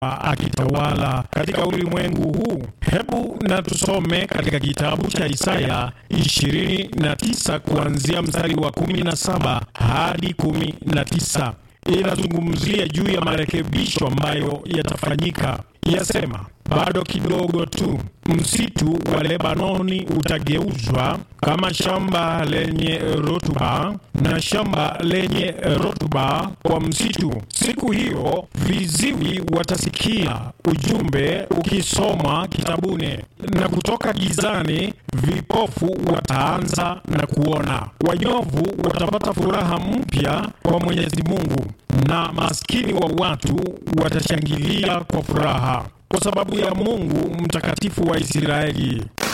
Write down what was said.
akitawala katika ulimwengu huu. Hebu na tusome katika kitabu cha Isaya 29 kuanzia mstari wa 17 hadi 19. Inazungumzia juu ya marekebisho ambayo yatafanyika. Yasema, bado kidogo tu, msitu wa Lebanoni utageuzwa kama shamba lenye rutuba, na shamba lenye rutuba kwa msitu. Siku hiyo viziwi watasikia ujumbe ukisomwa kitabuni, na kutoka gizani vipofu wataanza na kuona. Wanyovu watapata furaha mpya kwa Mwenyezi Mungu, na maskini wa watu watashangilia kwa furaha kwa sababu ya Mungu mtakatifu wa Israeli.